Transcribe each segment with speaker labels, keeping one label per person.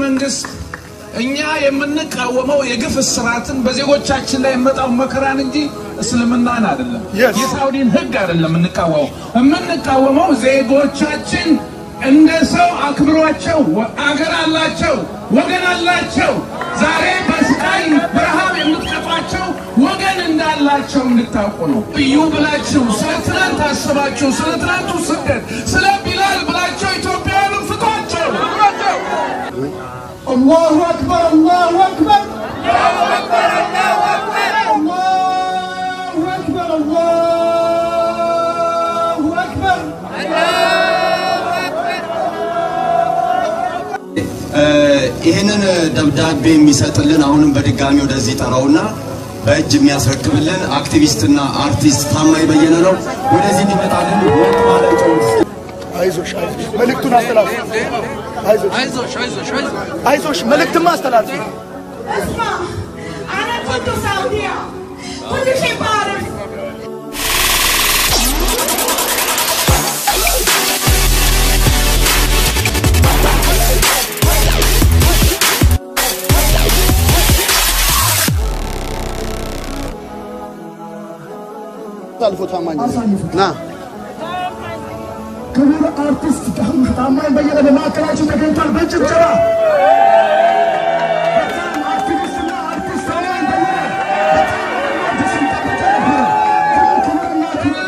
Speaker 1: መንግስት እኛ የምንቃወመው የግፍ እስራትን በዜጎቻችን ላይ የመጣው መከራን እንጂ እስልምናን አይደለም።
Speaker 2: Yes.
Speaker 1: የሳውዲን ህግ አይደለም የምንቃወመው። የምንቃወመው ዜጎቻችን እንደ ሰው አክብሯቸው፣ ወ- አገር አላቸው፣ ወገን አላቸው። ዛሬ በስቃይ በረሃብ የምትቀጧቸው ወገን እንዳላቸው እንድታውቁ ነው። እዩ ብላችሁ ስለ ትናንት አስባችሁ ስለ ትናንቱ ስደት ስለ ቢላል ብላቸው ኢትዮጵያውያንን ፍቷቸው።
Speaker 2: አላሁ አክበር አላሁ አክበር አላሁ አክበር አላሁ አክበር
Speaker 3: ይህንን ደብዳቤ የሚሰጥልን አሁንም በድጋሚ ወደዚህ ጠራውና በእጅ የሚያስረክብልን አክቲቪስትና አርቲስት ታማኝ በየነ ነው። ወደዚህ እንዲመጣልን ወጥ ማለት
Speaker 2: አይዞሽ አይዞሽ መልእክቱን አስተላልፍ አይዞሽ አይዞሽ መልእክትማ አስተላልፍ
Speaker 4: اسمع انا كنت سعوديه كل شيء بعرف
Speaker 2: አሳልፎ ታማኝ ና ክቡር አርቲስት ታማኝ በየነ በማዕከላችን ተገኝቷል። በጭብጨባ በጣም አክቲቪስትና አርቲስት ታማኝ በየነ በጣም አዲስ ሲጠበቅ ነበረ። ክቡርና ክቡር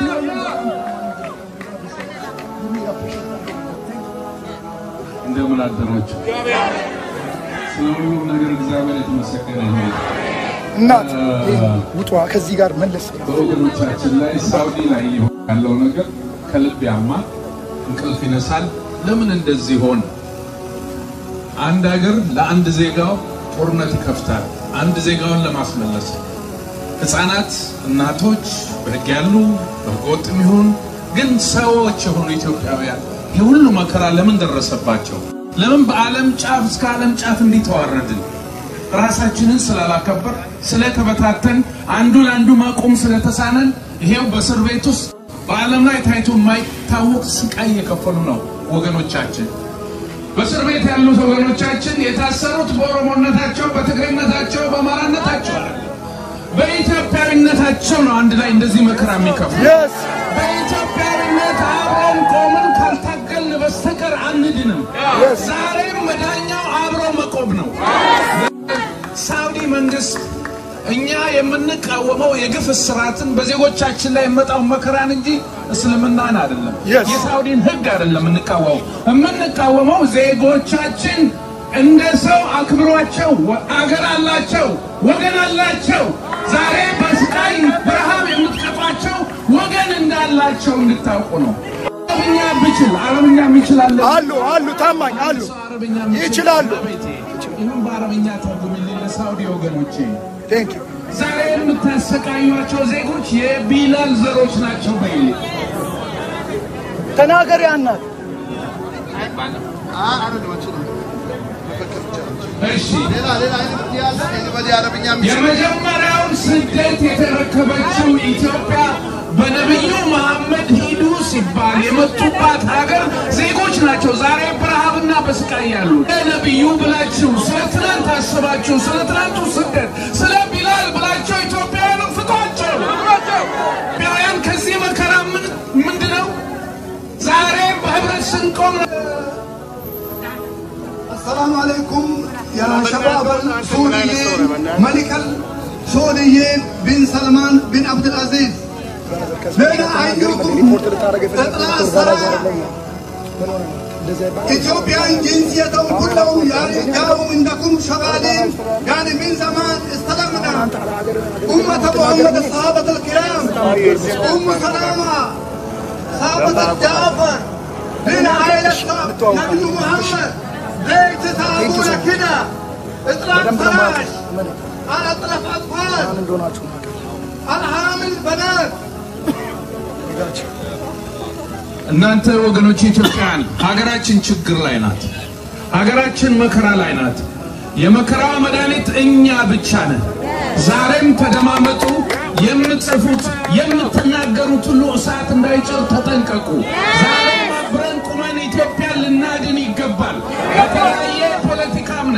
Speaker 1: እንደምን አደራችሁ። ስለ ሁሉም ነገር እግዚአብሔር የተመሰገነ ይሁን።
Speaker 2: እናት ውጧ ከዚህ ጋር መለስ
Speaker 1: በወገኖቻችን ላይ ሳውዲ ላይ እየሆነ ያለው ነገር ከልብ ያማል፣ እንቅልፍ ይነሳል። ለምን እንደዚህ ሆነ? አንድ ሀገር ለአንድ ዜጋው ጦርነት ይከፍታል፣ አንድ ዜጋውን ለማስመለስ ህፃናት፣ እናቶች በህግ ያሉ በህገወጥም ይሁን ግን ሰዎች የሆኑ ኢትዮጵያውያን ይህ ሁሉ መከራ ለምን ደረሰባቸው? ለምን በዓለም ጫፍ እስከ ዓለም ጫፍ እንዲህ ተዋረድን? ራሳችንን ስላላከበር ስለተበታተን አንዱ ለአንዱ መቆም ስለተሳነን ይሄው በእስር ቤት ውስጥ በዓለም ላይ ታይቶ የማይታወቅ ስቃይ እየከፈሉ ነው ወገኖቻችን። በእስር ቤት ያሉት ወገኖቻችን የታሰሩት በኦሮሞነታቸው፣ በትግሬነታቸው፣ በአማራነታቸው አይደለም። በኢትዮጵያዊነታቸው ነው አንድ ላይ እንደዚህ መከራ የሚከፍሉ።
Speaker 2: የስ
Speaker 1: በኢትዮጵያዊነት አብረን ቆምን ካልታገልን በስተቀር አንድንም። ዛሬም መዳኛው አብሮ መቆም ነው። ሳውዲ መንግስት እኛ የምንቃወመው የግፍ እስራትን በዜጎቻችን ላይ የመጣው መከራን እንጂ እስልምናን አይደለም።
Speaker 2: Yes.
Speaker 1: የሳውዲን ህግ አይደለም የምንቃወመው። የምንቃወመው ዜጎቻችን እንደ ሰው አክብሯቸው፣ ወ- አገር አላቸው፣ ወገን አላቸው። ዛሬ በስቃይ በረሃብ የምትቀጧቸው ወገን እንዳላቸው እንድታውቁ ነው። አረብኛ ብችል አረብኛ የሚችላለ
Speaker 2: አሉ አሉ ታማኝ አሉ
Speaker 1: አረብኛ
Speaker 2: ይችላሉ።
Speaker 1: ይህም በአረብኛ ተርጉምልኝ ለሳውዲ ወገኖቼ።
Speaker 2: ቴንክ ዩ
Speaker 1: ዛሬ የምታሰቃዩቸው ዜጎች የቢላል ዘሮች ናቸው። በይል
Speaker 2: ተናገሪ አናት
Speaker 1: እሺ፣ የመጀመሪያውን ስደት የተረከበችው ኢትዮጵያ በነቢዩ መሐመድ ሂዱ ሲባል የመጡባት ሀገር ዜጎች ናቸው። ዛሬ በረሃብና በስቃይ ያሉ ነቢዩ ብላችሁ ስለ ትናንት አስባችሁ ስለ ትናንቱ ስደት ስለ ቢላል ብላቸው ኢትዮጵያውያንን ፍቷቸው። ኢትዮጵያውያን ከዚህ መከራ ምን ምንድን ነው? ዛሬ በህብረት ስንቆም
Speaker 5: السلام عليكم يا شباب السوريين ملك السوريين بن سلمان بن عبد العزيز بين أيكم تطلع الصلاة إثيوبيان جنسيتهم كلهم يعني جاءوا عندكم شغالين يعني من زمان استلمنا أمة محمد الصحابة الكرام أم سلامة صحابة جعفر من عائلة نبي محمد ليه تتعبون كده اطلع فراش على اطلف اطفال الحامل بنات
Speaker 1: እናንተ ወገኖች ኢትዮጵያውያን ሀገራችን ችግር ላይ ናት። ሀገራችን መከራ ላይ ናት። የመከራዋ መድኃኒት እኛ ብቻ ነን። ዛሬም ተደማመጡ። የምትጽፉት የምትናገሩት ሁሉ እሳት እንዳይጭር ተጠንቀቁ። ዛሬም አብረን ቁመን ኢትዮጵያን ልናድን ይገባል። በተለያየ ፖለቲካ እምነት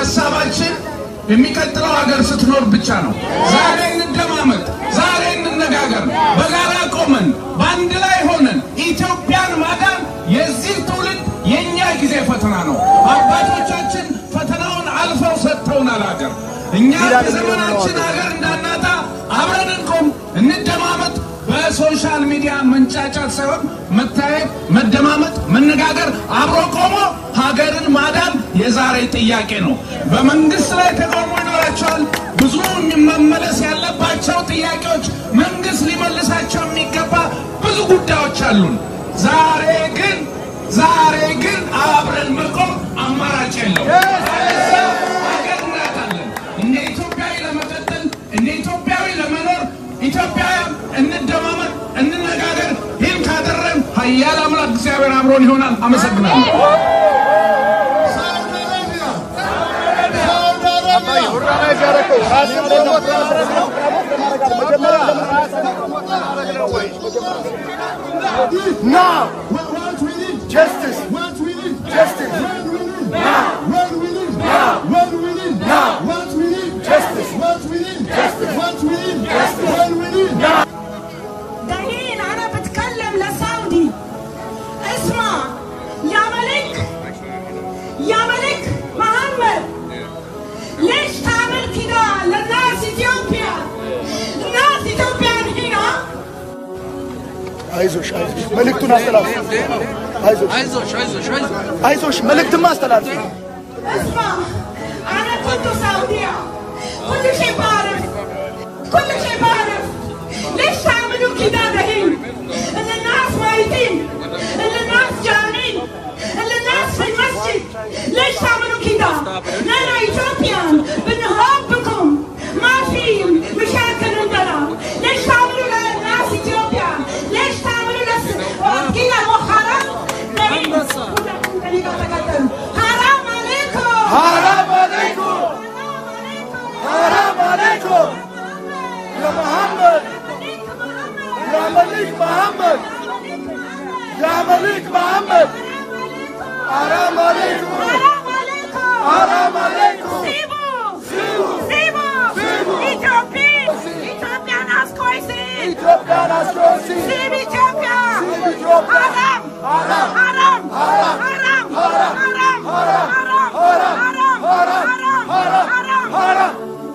Speaker 1: ሀሳባችን የሚቀጥለው ሀገር ስትኖር ብቻ ነው። ዛሬ እንደማመጥ፣ ዛሬ እንነጋገር። በጋራ ቆመን በአንድ ላይ ሆነን ኢትዮጵያን ማዳን የዚህ ትውልድ የእኛ ጊዜ ፈተና ነው። አባቶቻችን ፈተናውን አልፈው ሰጥተውናል ሀገር። እኛ በዘመናችን ሀገር እንዳናጣ አብረን እንቆም፣ እንደማመጥ። በሶሻል ሚዲያ መንጫጫት ሳይሆን መታየት፣ መደማመጥ፣ መነጋገር፣ አብሮ ቆሞ ሀገርን ማዳን የዛሬ ጥያቄ ነው። በመንግስት ላይ ተቃውሞ ይኖራቸዋል። ብዙ መመለስ ያለባቸው ጥያቄዎች፣ መንግስት ሊመልሳቸው የሚገባ ብዙ ጉዳዮች አሉን። ዛሬ ግን ዛሬ ግን አብረን መቆም አማራጭ የለው። ሀገር እናጣለን። እንደ ኢትዮጵያዊ ለመቀጠል እንደ ኢትዮጵያዊ ለመኖር ኢትዮጵያውያን እንደማመጥ፣ እንነጋገር። ይህን ካደረግን ኃያል አምላክ እግዚአብሔር አብሮን ይሆናል። አመሰግናለሁ።
Speaker 5: ሳውዲ አረቢያ ሳውዲ አረቢያ
Speaker 2: Now, what, what we need justice. What we need justice. What we need now. What we need now. What we need now. What we need justice. What we need justice. What we need justice. What we need now.
Speaker 4: دحين انا بتكلم لسعودي اسمع يا ملك يا ملك محمد ليش تعمل كده للناس اثيوبيا الناس اثيوبيا هنا
Speaker 2: አይዞሽ አይዞሽ መልእክቱን አስተላልፍ። አይዞሽ
Speaker 6: አይዞሽ አይዞሽ አይዞሽ
Speaker 2: አይዞሽ መልእክትማ አስተላልፍ።
Speaker 4: اسمع انا كنت سعودية كل شيء بعرف كل شيء بعرف ليش تعملوا كده دحين ان الناس ميتين ان الناس جعانين ان الناس في المسجد ليش تعملوا كده نحن اثيوبيان بنحبكم ما في مشاكل عندنا ليش تعملوا للناس اثيوبيا ليش تعملوا لس كده مو حرام دحين حرام عليكم
Speaker 2: حرام عليكم حرام عليكم يا محمد يا ملك محمد يا ملك محمد حرام عليكم حرام عليكم
Speaker 4: سيبوا سيبوا إثيوبيا إثيوبيا ناس كويسين
Speaker 2: ኢትዮጵያ ናስሮሲ
Speaker 4: سيب إثيوبيا
Speaker 2: سيب إثيوبيا.
Speaker 4: حرام
Speaker 2: حرام.
Speaker 4: حرام
Speaker 2: حرام.
Speaker 4: حرام
Speaker 2: حرام.
Speaker 4: حرام
Speaker 2: حرام.
Speaker 4: حرام
Speaker 2: حرام.
Speaker 4: حرام
Speaker 2: حرام.
Speaker 4: حرام
Speaker 2: حرام.
Speaker 4: حرام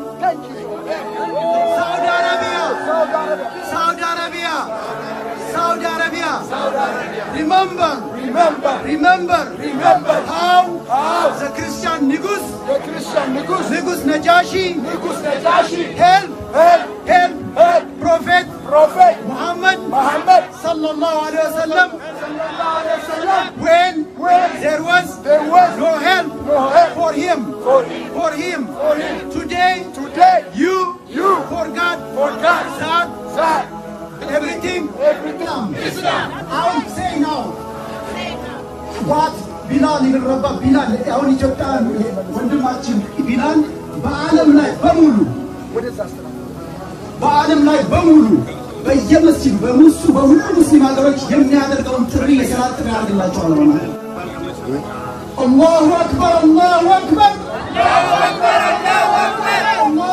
Speaker 5: Saudi Arabia Saudi Arabia Saudi Arabia remember
Speaker 2: remember
Speaker 5: remember
Speaker 2: remember
Speaker 5: how
Speaker 2: how
Speaker 5: the Christian ንጉስ
Speaker 2: የክርስቲያን ንጉሥ
Speaker 5: ንጉስ ነጃሺ
Speaker 2: ንጉሥ ነጃሺ
Speaker 5: help
Speaker 2: help
Speaker 5: help
Speaker 2: help
Speaker 5: prophet
Speaker 2: prophet
Speaker 5: Muhammad
Speaker 2: Muhammad
Speaker 5: sallallahu alaihi wasallam
Speaker 2: sallallahu alaihi wasallam
Speaker 5: when
Speaker 2: when
Speaker 5: there was
Speaker 2: there was
Speaker 5: no help
Speaker 2: no help
Speaker 5: for him
Speaker 2: for him
Speaker 5: for him
Speaker 2: for him
Speaker 5: today
Speaker 2: today
Speaker 5: you
Speaker 2: you
Speaker 5: forgot
Speaker 2: forgot
Speaker 5: that
Speaker 2: that
Speaker 5: everything
Speaker 2: everything
Speaker 5: አሁን say now what ቢላል ይረባ ቢላል አሁን ኢትዮጵያ ወንድማችን ቢላል በዓለም ላይ በሙሉ
Speaker 2: ወደዛ አስተላልፍ
Speaker 5: በዓለም ላይ በሙሉ በየመስጂዱ በሙሱ በሁሉ ሙስሊም ሀገሮች የሚያደርገውን ጥሪ የሰላት ጥሪ ያደርግላቸዋል ማለት ነው። አላሁ አክበር አላሁ አክበር አላሁ አክበር አላሁ አክበር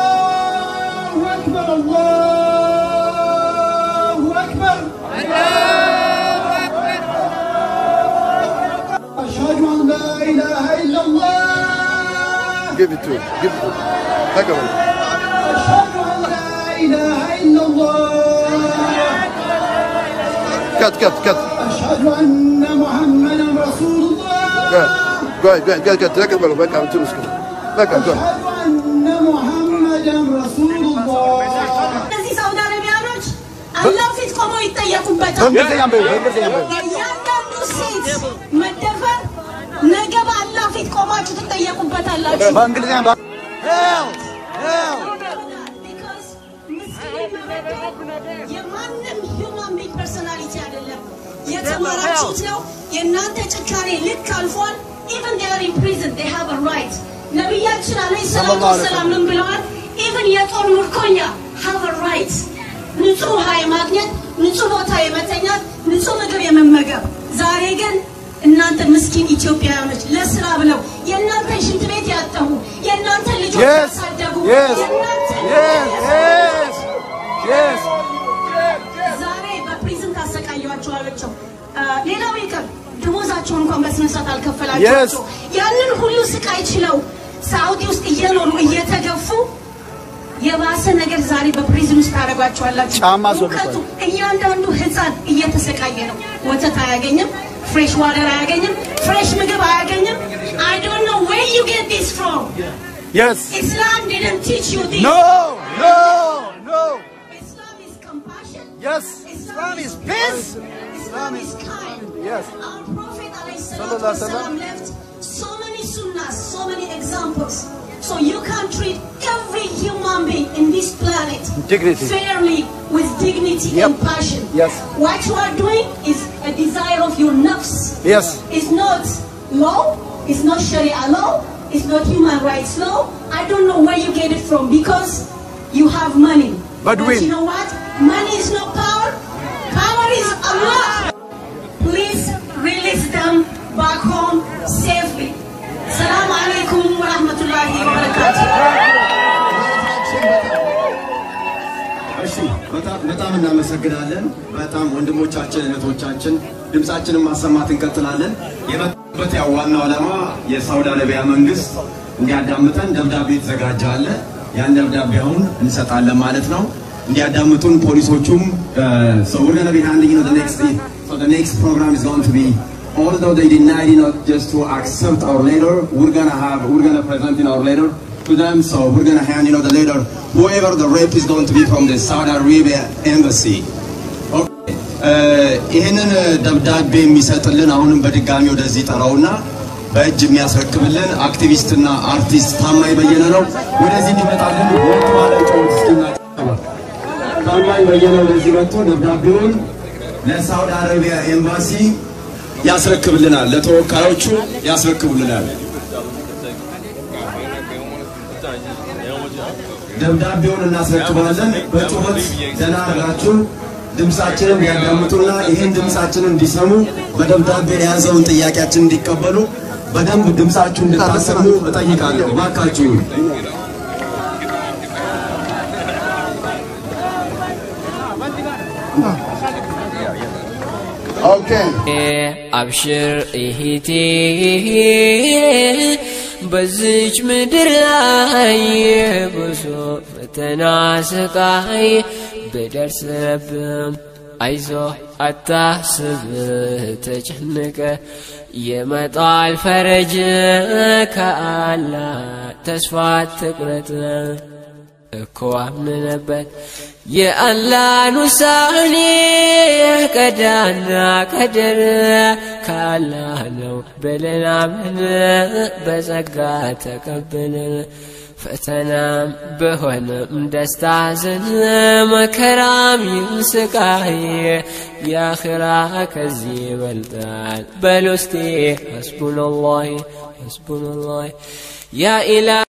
Speaker 5: አሽሀዱ አን ላ ኢላሃ ኢለላህ
Speaker 2: give it to him give it to him ተቀበል
Speaker 5: أشهد أن لا إله إلا الله
Speaker 2: cut cut cut
Speaker 5: أشهد أن محمدا رسول الله
Speaker 2: go ahead go ahead go ahead ተቀበሉ በቃ እንትን ውስጥ በቃ go ahead
Speaker 5: أشهد أن محمدا رسول الله
Speaker 4: እነዚህ ሳውዲ አረቢያኖች አላህ ፊት ቆመው ይጠየቁበታል።
Speaker 2: በእንግሊዝኛ በይው በእንግሊዝኛ በይው
Speaker 4: እያንዳንዱ ሴት መደፈር ነገ በአላህ ፊት ቆማችሁ ትጠየቁበታላችሁ።
Speaker 2: በእንግሊዝኛ በ-
Speaker 4: Because ምስኪን መበደል የማንም ሂውማን ቢንግ ፐርሶናሊቲ አይደለም። የተማራችሁት ነው። የእናንተ ጭካኔ ልክ አልፏል። ኢቨን they are in prison they have a right ነቢያችን አለይሂ ሰላቱ ወሰላም ምን ብለዋል? ኢቨን የጦር ምርኮኛ have a right ንጹህ ውሃ የማግኘት ንጹህ ቦታ የመተኛት ንጹህ ምግብ የመመገብ ዛሬ ግን እናንተ ምስኪን ኢትዮጵያውያኖች ለስራ ብለው የእናንተን ሽንት ቤት ያጠቡ የእናንተን ልጆች
Speaker 2: Yes.
Speaker 4: ያሳደጉ
Speaker 2: Yes.
Speaker 4: የእናንተን
Speaker 2: Yes. Yes. Yes.
Speaker 4: ዛሬ በፕሪዝን ታሰቃያቸዋለቸው። ሌላው ይቅር ደሞዛቸውን እንኳን በስነስርዓት አልከፈላቸዋቸው። ያንን ሁሉ ስቃይ ችለው ሳውዲ ውስጥ እየኖሩ እየተገፉ የባሰ ነገር ዛሬ በፕሪዝን ውስጥ ታደርጓቸዋላችሁ።
Speaker 2: ጫማ አስወልቋል።
Speaker 4: እውቀቱ እያንዳንዱ ህፃን እየተሰቃየ ነው። ወተት አያገኝም፣ ፍሬሽ ዋተር አያገኝም፣ ፍሬሽ ምግብ አያገኝም። I don't know where you get this from.
Speaker 2: Yes.
Speaker 4: Islam didn't teach you this.
Speaker 2: No. No. No.
Speaker 4: Islam is compassion.
Speaker 2: Yes. Islam is peace.
Speaker 4: Islam is kind.
Speaker 2: Yes.
Speaker 4: Our Prophet
Speaker 2: Sallallahu alaihi wasallam.
Speaker 4: ﷺ left so many sunnahs, so many examples. So you can treat every human being in this planet
Speaker 2: Dignity.
Speaker 4: fairly with dignity
Speaker 2: Yep.
Speaker 4: and passion.
Speaker 2: Yes.
Speaker 4: What you are doing is a desire of your nafs.
Speaker 2: Yes.
Speaker 4: It's not law. It's not Sharia law. It's not human rights law. I don't know where you get it from because you have money.
Speaker 2: But we-
Speaker 4: you know what? Money is not power. Power is Allah. Please release them back home safely. Assalamu alaikum wa rahmatullahi wa barakatuh.
Speaker 3: እሺ በጣም በጣም እናመሰግናለን። በጣም ወንድሞቻችን እህቶቻችን ድምፃችንን ማሰማት እንቀጥላለን። የመጣበት ያው ዋናው ዓላማ የሳውዲ አረቢያ መንግስት እንዲያዳምጠን ደብዳቤ የተዘጋጀ አለ። ያን ደብዳቤ አሁን እንሰጣለን ማለት ነው። እንዲያዳምጡን ፖሊሶቹም so we're going to be handing you know, the next so the next program is going to be although they denied you know just to accept our letter we're going to have we're going to present in our letter to them. So we're gonna hand you know the letter. Whoever the rep is going to be from the Saudi Arabia embassy. Okay. ይህንን ደብዳቤ የሚሰጥልን አሁንም በድጋሚ ወደዚህ ጠራውና በእጅ የሚያስረክብልን አክቲቪስትና አርቲስት ታማኝ በየነ ነው። ወደዚህ እንዲመጣልን ወጥ ማለጫው ታማኝ በየነ ወደዚህ መጥቶ ደብዳቤውን ለሳውዲ አረቢያ ኤምባሲ ያስረክብልናል። ለተወካዮቹ ያስረክቡልናል። ደብዳቤውን እናስረክባለን። በጩኸት ደህና አድርጋችሁ ድምፃችንን ያዳምጡና ይህን ድምፃችንን እንዲሰሙ በደብዳቤ የያዘውን ጥያቄያችን እንዲቀበሉ በደንብ ድምፃችሁ እንድታሰሙ እጠይቃለሁ። እባካችሁ
Speaker 2: Okay.
Speaker 6: አብሽር እህቴ በዚች ምድር ላይ ብዙ ፈተና ስቃይ ብደርስብም አይዞ አታስብ ተጨንቀ ይመጣል ፈረጅ ከአላ ተስፋ ትቁረጥ እኮ አምነበት የአላህን ውሳኔ ቀዳና ቀደር ከአላህ ነው ብለን አምን በጸጋ ተቀብለን ፈተናም በሆነም ደስታ ዘን መከራም ይሁን ስቃይ የአኽራ ከዚህ ይበልጣል በል ውስጤ ሐስቡነላህ ሐስቡነላህ ያ ኢላ